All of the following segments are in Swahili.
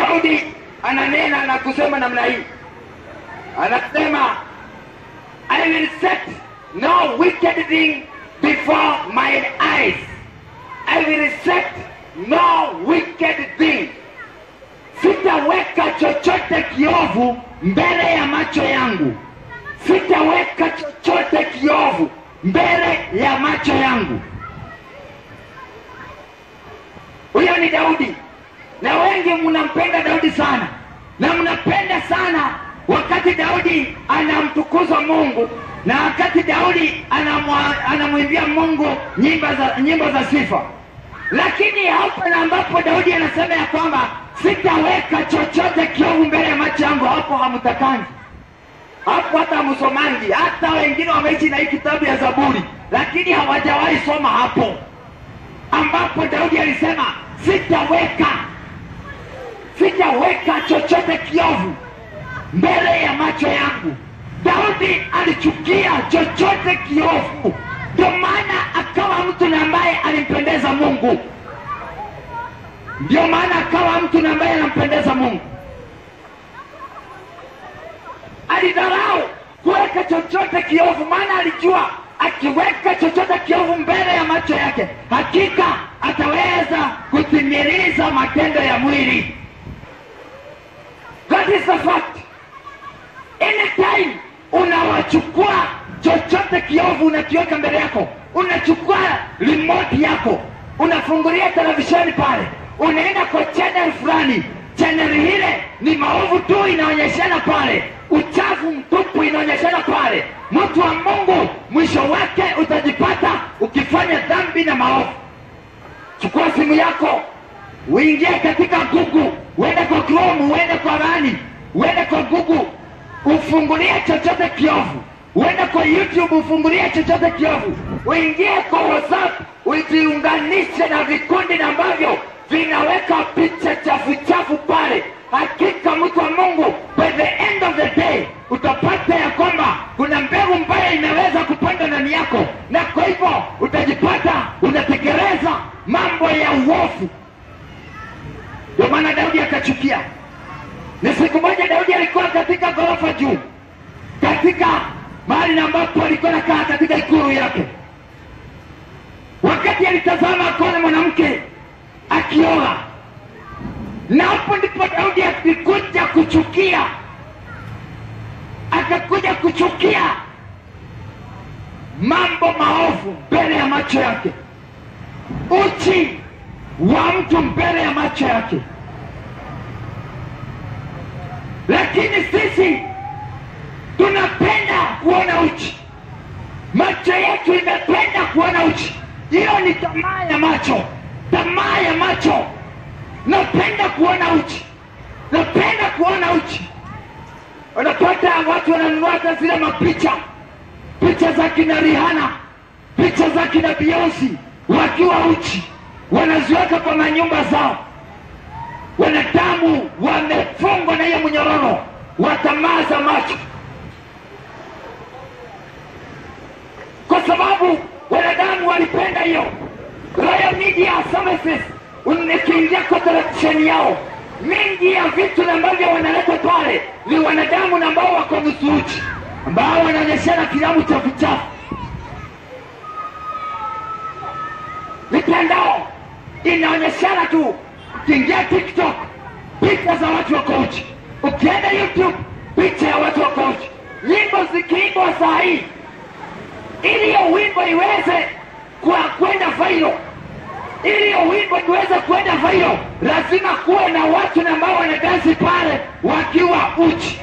Daudi ananena na kusema namna hii, anasema I will set no wicked thing before mine eyes. I will set no wicked thing. Sitaweka chochote kiovu mbele ya macho yangu. Sitaweka chochote kiovu mbele ya macho yangu. Huyo ni Daudi, na wengi mnampenda Daudi sana, na mnapenda sana wakati Daudi anamtukuza Mungu na wakati Daudi anamwa- anamwimbia Mungu nyimbo za, nyimbo za sifa. Lakini hapa na ambapo Daudi anasema ya kwamba sitaweka chochote kiovu mbele ya macho yangu, hapo hamtakangi hapo hata msomangi, hata wengine wameishi na hii kitabu ya Zaburi, lakini hawajawahi soma hapo ambapo Daudi alisema sitaweka sitaweka chochote kiovu mbele ya macho yangu. Daudi alichukia chochote kiovu, ndio maana akawa mtu na ambaye alimpendeza Mungu, ndio maana akawa mtu na ambaye anampendeza Mungu. Alidharau kuweka chochote kiovu, maana alijua akiweka chochote kiovu mbele ya macho yake, hakika ataweza kutimiliza matendo ya mwili. That is the fact. Anytime unawachukua chochote kiovu unakiweka mbele yako, unachukua remote yako, unafungulia televisheni pale, unaenda kwa channel fulani, channel ile ni maovu tu inaonyeshana pale, uchafu mtupu inaonyeshana pale. Mtu wa Mungu, mwisho wake utajipata ukifanya dhambi na maovu. Chukua simu yako uingie katika Google, uende kwa Chrome, uende kwa Rani, uende kwa Google, ufungulie chochote kiovu, uende kwa YouTube, ufungulie chochote kiovu, uingie kwa WhatsApp, ujiunganishe na vikundi na ambavyo vinaweka picha chafu chafu pale. Hakika mtu wa Mungu, by the end of the day utapata ya kwamba kuna mbegu mbaya imeweza kupanda ndani yako, na kwa hivyo utajipata unatekeleza mambo ya uovu. Ndio maana Daudi akachukia. Ni siku moja Daudi alikuwa katika ghorofa juu, katika mahali na ambapo alikuwa nakaa katika ikulu yake. Wakati alitazama akaona mwanamke akioa, na hapo ndipo Daudi alikuja kuchukia, akakuja kuchukia mambo maovu mbele ya macho yake, uchi wa mtu mbele ya macho yake. Lakini sisi tunapenda kuona uchi, macho yetu imependa kuona uchi. Hiyo ni tamaa ya macho, tamaa ya macho. Napenda kuona uchi, napenda kuona uchi. Unapata watu wananunua hata zile mapicha, picha za kina Rihanna, picha za kina Beyonce wakiwa uchi wanaziweka kwa manyumba zao. Wanadamu wamefungwa na hiyo mnyororo wa tamaa za macho, kwa sababu wanadamu walipenda hiyo. Royal Media Services, nikiingia kwa televisheni yao, mingi ya vitu na ambavyo wanaleta pale ni wanadamu na ambao wako nusu uchi, ambao wanaonyeshana kilamu chafu chafu mitandao inaonyeshana tu. Ukiingia TikTok picha za watu wako uchi, ukienda YouTube picha ya watu wako uchi, nyimbo zikiimbwa saa hii, ili hiyo wimbo iweze kwa kwenda viral, ili hiyo wimbo iweze kwenda viral, lazima kuwe na watu na ambao wanadansi pale wakiwa uchi.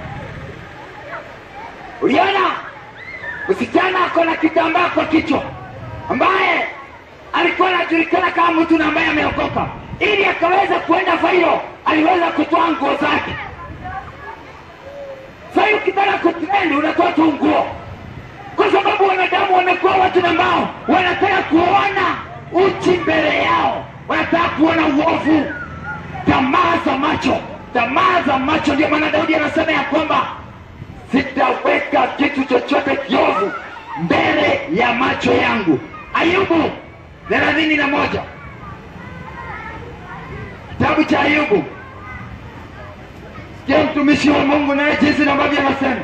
Uliona msichana ako na kitambaa kwa kichwa ambaye alikuwa anajulikana kama mtu na ambaye ameokoka, ili akaweza kuenda viral, aliweza kutoa nguo zake. Sasa ukitaka kutrend unatoa tu nguo, kwa sababu wanadamu wamekuwa watu na ambao wanataka kuona uchi mbele yao, wanataka kuona uovu, tamaa za macho, tamaa za macho. Ndio maana Daudi anasema ya kwamba sitaweka kitu chochote kiovu mbele ya macho yangu. Ayubu thelathini na moja kitabu cha Ayubu sikia mtumishi wa mungu naye jinsi ambavyo anasema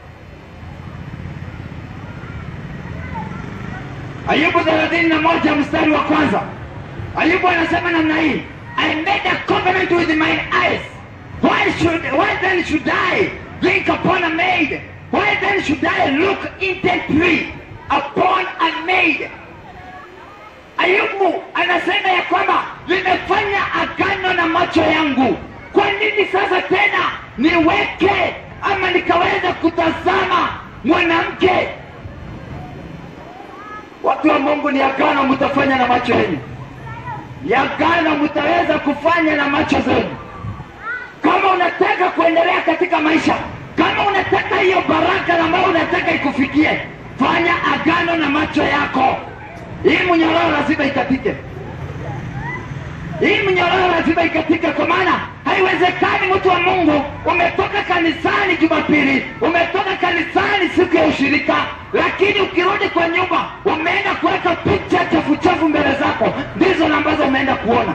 ayubu thelathini na moja mstari wa kwanza ayubu anasema namna hii i made a covenant with mine eyes why should why then should i drink upon a maid why then should i look intently upon a maid ayubu anasema ya kwamba nimefanya agano na macho yangu kwa nini sasa tena niweke ama nikaweza kutazama mwanamke watu wa mungu ni agano mtafanya na macho yenu ni agano mtaweza kufanya na macho zenu kama unataka kuendelea katika maisha kama unataka hiyo baraka ambayo unataka ikufikie fanya agano na macho yako hii mnyororo lazima ikatike hii mnyororo lazima ikatike kwa maana haiwezekani mtu wa mungu umetoka kanisani jumapili umetoka kanisani siku ya ushirika lakini ukirudi kwa nyumba umeenda kuweka picha chafuchafu mbele zako ndizo na ambazo umeenda kuona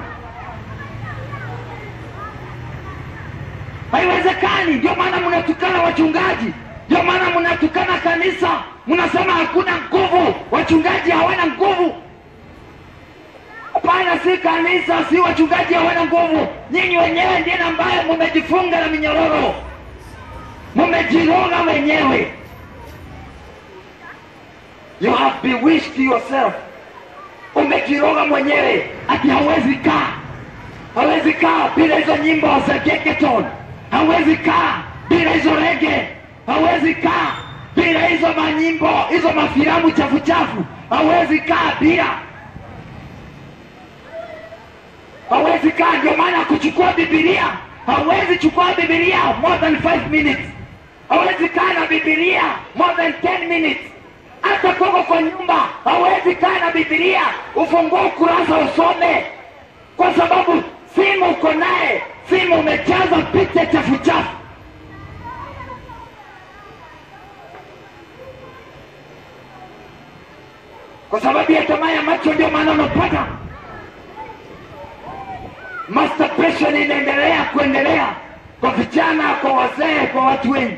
haiwezekani ndio maana mnatukana wachungaji ndio maana mnatukana kanisa mnasema hakuna nguvu wachungaji hawana nguvu hapana si kanisa si wachungaji hawana nguvu nyinyi wenyewe ndiye ambaye mumejifunga na minyororo mumejiroga wenyewe you have bewitched yourself umejiroga mwenyewe ati hawezi kaa hawezi kaa bila hizo nyimbo za geketon hawezi kaa bila hizo rege hawezi kaa bila hizo manyimbo hizo mafilamu chafu chafu hawezi kaa bila hawezi kaa ndio maana kuchukua bibilia hawezi chukua bibilia more than 5 minutes hawezi kaa na bibilia more than 10 minutes hata koko kwa nyumba hawezi kaa na bibilia ufungue ukurasa usome kwa sababu simu uko naye simu umejaza picha chafu chafu kwa sababu ya tamaa ya macho ndio maana unapata masturbation inaendelea kuendelea kwa vijana kwa wazee kwa watu wengi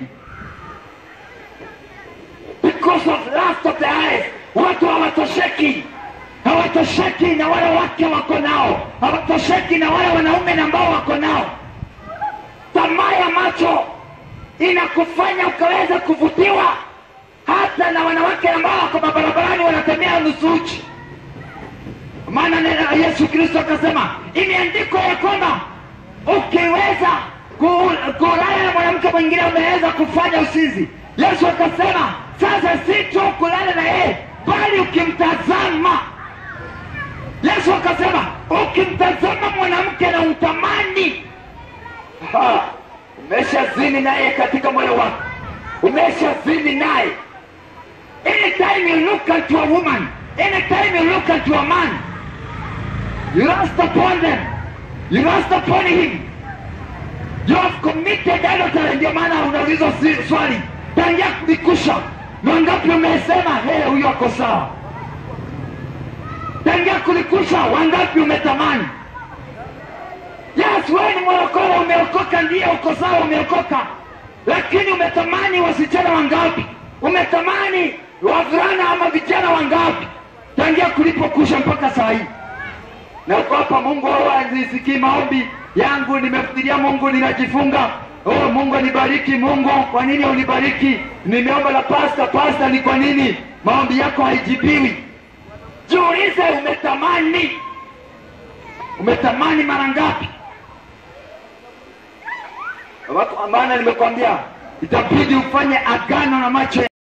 because of lust of the eyes watu hawatosheki hawatosheki na wale wake wako nao hawatosheki na wale wanaume na ambao wako nao tamaa ya macho inakufanya ukaweza kuvutiwa hata na wanawake ambao wako mabarabarani wanatembea nusu uchi maana neno yesu kristo akasema imeandikwa ya kwamba ukiweza ku- kulala na mwanamke mwingine umeweza kufanya usinzi yesu akasema sasa si tu kulala na yeye bali ukimtazama yesu akasema ukimtazama mwanamke na utamani Ha, umeshazini naye katika moyo wako umeshazini naye anytime you look unto a woman anytime you look unto a man you lust upon them you lust upon him you have committed adultery ndio maana unaulizwa si- swali tangia kulikusha mangapi umesema hey, huyo ako sawa tangia kulikusha wangapi umetamani yes wewe ni mwokoa umeokoka ndiye uko sawa umeokoka lakini umetamani wasichana wangapi umetamani wavulana ama vijana wangapi tangia kulipokusha mpaka saa hii na uko hapa mungu nisikii maombi yangu nimefikiria mungu ninajifunga oh, mungu anibariki mungu kwa nini unibariki nimeomba la pasta pasta ni kwa nini maombi yako haijibiwi jiulize umetamani umetamani mara ngapi Watu- maana nimekwambia itabidi ufanye agano na macho